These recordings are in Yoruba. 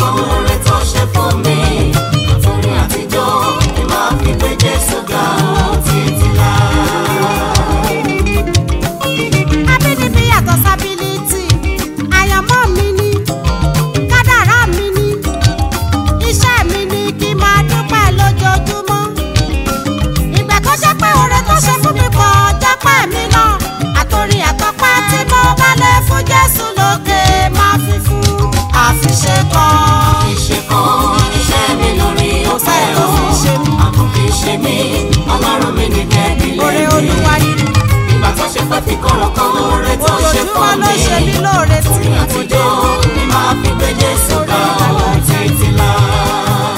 oore tó ṣe fún mi àtòrí àtijọ́ ni màá fi gbé Jésù ga ó títí láé. abínibí yàtọ̀ sábílítì àyànmọ́ mi ni kádàrá mi ni iṣẹ́ mi ni kí n máa dúpẹ́ lójoojúmọ́ ìgbà tó ṣe pé oore tó ṣe fún mi pọ̀ jọ́pẹ́ mi lọ àtòrí àtọ́pẹ́ tí mo bá lè fún Jésù lókè máa fi fún àfiṣe kan. Ìṣe kan iṣẹ́ mi lórí ọpẹ́ Ọpẹ́ ló o. fi ṣe mí. Àkùnkì ṣe mí, Ọlọ́run mi ní kẹ́bí oore lẹ́yìn. Olúwa yìí Ìgbà tó ṣe pé fi kọ̀rọ̀ kan oore tó ṣe ojoojúmọ́ fún ló ṣe mí mi. lóore tí Àtòrí mo kò dé. àtijọ́ ni màá fi gbé Jésù ga ó títí láé.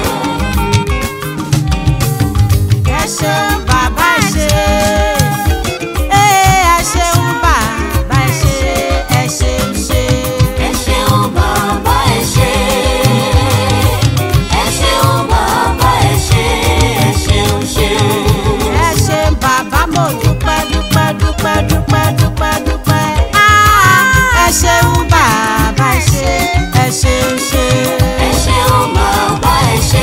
ẹ ṣeun bàbá ẹ ṣe é ẹ ṣeun bàbá ẹ ṣe ẹ ṣeun ṣe. Ẹ ṣeun bàbá ẹ ṣé. Ẹ ṣeun bàbá ẹ ṣé. Ẹ ṣeun ṣe. ẹ ṣeun bàbá mo dúpẹ́ dúpẹ́ dúpẹ́ dúpẹ́ dúpẹ́ dúpẹ́. Ah, ẹ ṣeun bàbá ẹ ṣe ẹ ṣeun ṣe. Ẹ ṣeun bàbá ẹ ṣé.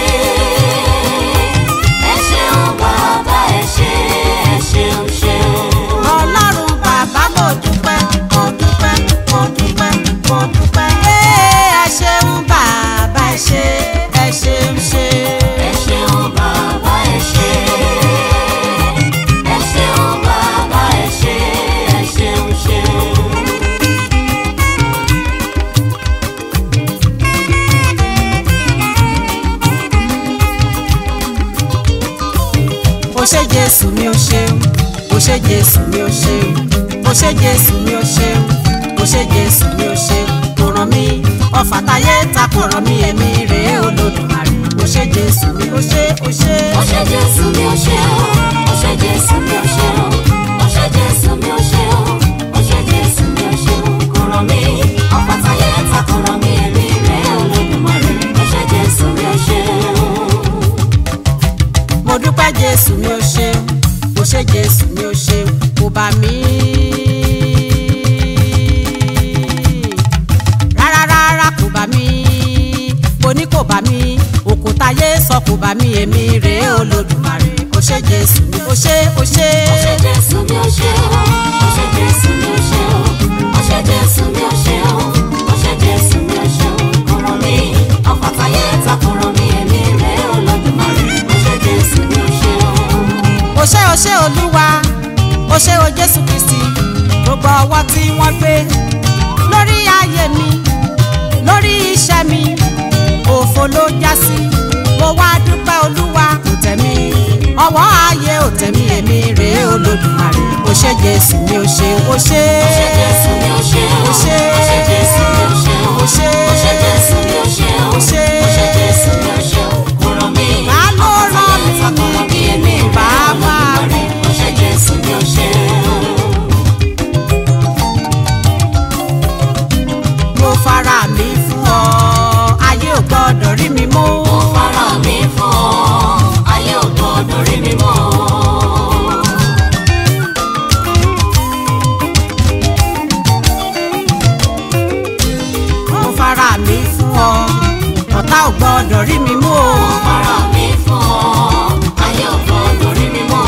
Ẹ ṣeun bàbá ẹ ṣé. Ẹ ṣeun ṣe. ọlọ́run bàbá mo dúpẹ́ mo dúpẹ́ mo dúpẹ́ mo dúpẹ́. ẹ ṣeun bàbá ẹ ṣe ẹ ṣeun ṣe. Ẹ ṣeun bàbá ẹ ṣé. Ẹ ṣeun bàbá ẹ ṣé. Ẹ ṣeun ṣe. ó ṣé jésù mi ó ṣeun ó ṣé jésù mi ó ṣeun ó ṣé jésù mi ó ṣeun ó ṣé jésù mi ó ṣeun kò ràn mí ọfà táyé ta kò ràn mí èmi rèé olódùmarè ó ṣé jésù mi ó ṣé ó ṣé. Ó ṣé Jésù mi ó ṣé o. Ó ṣé Jésù mi ó ṣé o. Ó ṣé Jésù mi ó ṣé o. Ó ṣé Jésù mi ó ṣé o. Kò ràn mí, ọ̀pá táyé ta kò ràn mí, èmi rẹ̀ Olódùmarè. Ó ṣé Jésù mi ó ṣé o. mo dúpẹ́ jésù mi ó ṣeun ó ṣé jésù mi ó ṣeun kò bá mi. rárá rárá kò bá mi mo ní kò bá mi òkúta yé sọ kò bá mi èmi rèé olódùmarè ó ṣé jésù mi ó ṣé ó ṣé. Ó ṣé Jésù mi ó ṣé o. Ó ṣé Jésù mi ó ṣé o. Ó ṣé Jésù mi ó ṣé o. Ó ṣé Jésù mi ó ṣé o. Kò ràn mí, ọ̀pá táyé ta kò ràn mí, èmi rẹ̀ Olódùmarè. Ó ṣé Jésù mi ó ṣé o. ó ṣé ó ṣé olúwa ó ṣé o jésù kristi gbogbo ọwọ́ tí wọ́n gbé lórí ayé mi lórí iṣẹ́ mi òfo ló já sí mo wá dúpẹ́ olúwa kò tẹ̀ mí ọwọ́ ayé ò tẹ̀ mí èmi rèé olódùmarè ó ṣé jésù mi ó ṣé ó ṣé Ó ṣé Jésù mi ó ṣé o. ó ṣé Ó ṣé Jésù mi ó ṣé o. ó ṣé Ó ṣé Jésù mi ó ṣé o. ó ṣé Ó ṣé Jésù mi ó ṣé o. Kò ràn mí. Ta ló rán mi Ọ̀pá táyé ta kò ràn mí, èmi rẹ̀ bàbá Olódùmarè. Ó ṣé Jésù mi ó ṣé o. mo fara mi fún ọ ayé ò gbọ́dọ̀ rí mi mú. Mo fara mi fún ọ, ayé ò gbọdọ̀ rí mi mọ́. mo fara mi fún ọ ọ̀tá ò gbọ́dọ̀ rí mi mú o. Mo fara mi fún ọ, ayé ò gbọdọ̀ rí mi mọ́.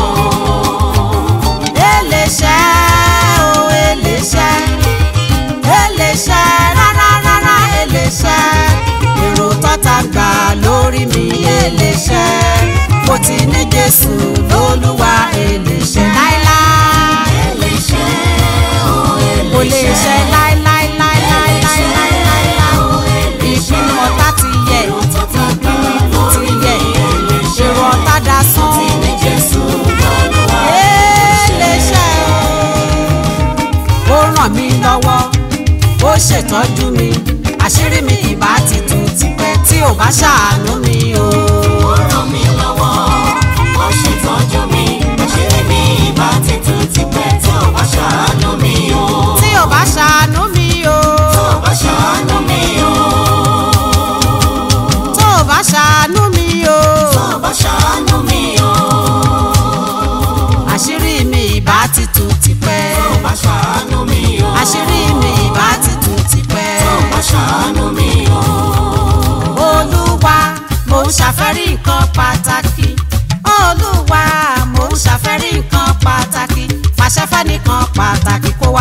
eléṣẹ́ o eléṣẹ́ eléṣẹ́ rárá rárá eléṣẹ́ èrò tọ́ta gbà lórí mi eléṣẹ́ mo ti ní Jésù lólúwa eléṣẹ́ láíláí Eléṣẹ́ o, kò lè eléṣẹ́. ṣe láíláíláíláíláíláí ìpinnu ọ̀tá ti yẹ̀ ìpinnu ti yẹ̀ èrò ọ̀tá dasán eléṣẹ́ o ó ràn mí lọ́wọ́ ó ṣètọ́jú mi àṣírí mi ìbá ti tú tipẹ́ tí ò bá ṣàánú mi o. Ó ràn mí lọ́wọ́, ó ṣètọ́jú mi, àṣírí mi ìbá ti tú tipẹ́ tí ò bá ṣàánú mi o. tí ò bá ṣàánú mi o. Tí ò bá ṣàánú mi o. tó o bá ṣàánú mi o. Tí ò bá ṣàánú mi o. àṣírí mi ìbá ti tú tipẹ́. Tí ò bá ṣàánú mi o. àṣírí mi ìbá ti tú tipẹ́. Tí ò bá ṣàánú mi o.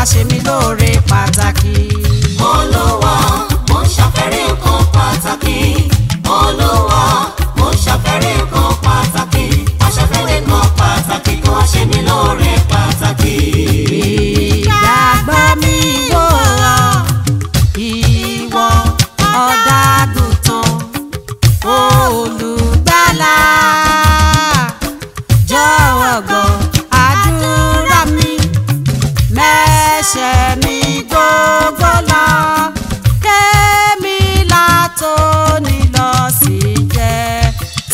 ṣe mí lóore pàtàkì. olúwa mo ń ṣàfẹ́rí nǹkan pàtàkì olúwa mo ń ṣàfẹ́rí nǹkan pàtàkì wá ṣàfẹ́rí nǹkan pàtàkì kó wá ṣe mí lóore pàtàkì. ìgbàgbọ́ mi wò ọ́ ìwọ ọ̀dàgùtàn olùgbàlà jọ̀wọ́ gbọ́ àdúrà mi mẹ́ṣẹ̀ mi gbogbo lọ kémi látòní lọ sí jẹ́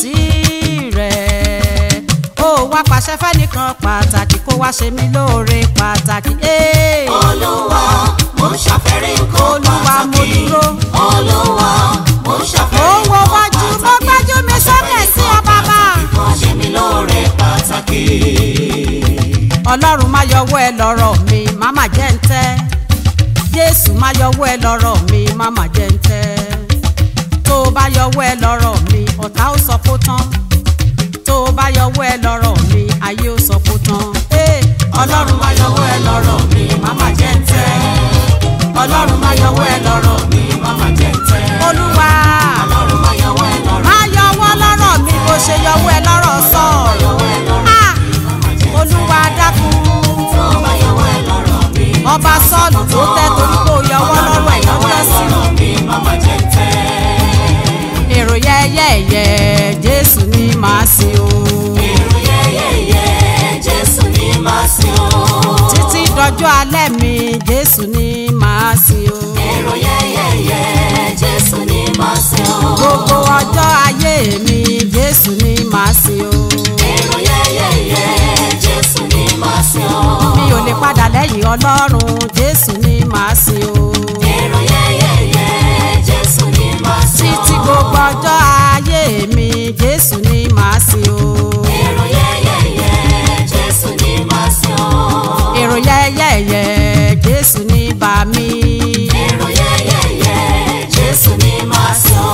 tirẹ̀ ó wá pàṣẹ fẹ́nìkan pàtàkì kó wá ṣe mí lóore pàtàkì. Hey! olúwa mo ń ṣàfẹ́rí nǹkan Olúwa, mo pàtàkì dúró. olúwa mo ń ó ṣàfẹ́rí wo nǹkan wájú mo pàtàkì gbájú mi sókè sí ọ bàbá. kó wá ṣe mí lóore pàtàkì. ọlọ́run má yọwọ́ ẹ lọ́rọ̀ mi má má jẹ́ ń tẹ́ jésù má yọwọ́ ẹ lọ́rọ̀ mi má má jẹ́ ń tẹ́ tó o bá yọwọ́ ẹ lọ́rọ̀ mi ọ̀tá ó sọ kó tán tó o bá yọwọ́ ẹ lọ́rọ̀ mi ayé ó sọ kó tán. Hey! ọlọ́run má yọwọ́ ẹ lọ́rọ̀ mi má má jẹ́ ń tẹ́ ọlọ́run má yọwọ́ ẹ lọ́rọ̀ mi má má jẹ́ ń tẹ́ olúwa ọlọ́run máa yọwọ́ ẹ lọ́rọ̀ má yọwọ́ lọ́rọ̀ mi bó ṣe yọwọ́ ẹ lọ́rọ̀ sọ̀rọ̀ yọwọ́ ẹ lọ́rọ̀ Ah! olúwa dákun tó bá yọwọ́ ẹ lọ́rọ̀ mi. ọba sọ́ọ̀lù tó tẹ́ torí kó yọwọ́ lọ́rọ̀ ẹ̀ lọ́jọ́ sí. mi mama jẹ́ tẹ́. èrò yẹ́yẹ́yẹ́ jésù ní màá sìn o. èrò yẹ́yẹ́yẹ́ jésù ní máa sìn o. títí dọjọ́ alẹ́ mi jésù ní màá sìn o. èrò yẹ́yẹ́yẹ́ jésù ní máa sìn o. gbogbo ọjọ́ ayé mi jésù ní màá sìn o. èrò yẹ́yẹ́yẹ́ jésù ní máa sìn o. mi ò lè padà lẹ́yìn ọlọ́run jésù ní màá sìn o. èrò yẹ́yẹ́yẹ́ jésù ní máa sìn o. títí gbogbo ọjọ́ ayé mi jésù ní màá sìn o. èrò yẹ́yẹ́yẹ́ jésù ní máa sìn o. èrò yẹ́yẹ́yẹ́ jésù ní bà mí. èrò yẹ́yẹ́yẹ́ jésù ní máa sìn o.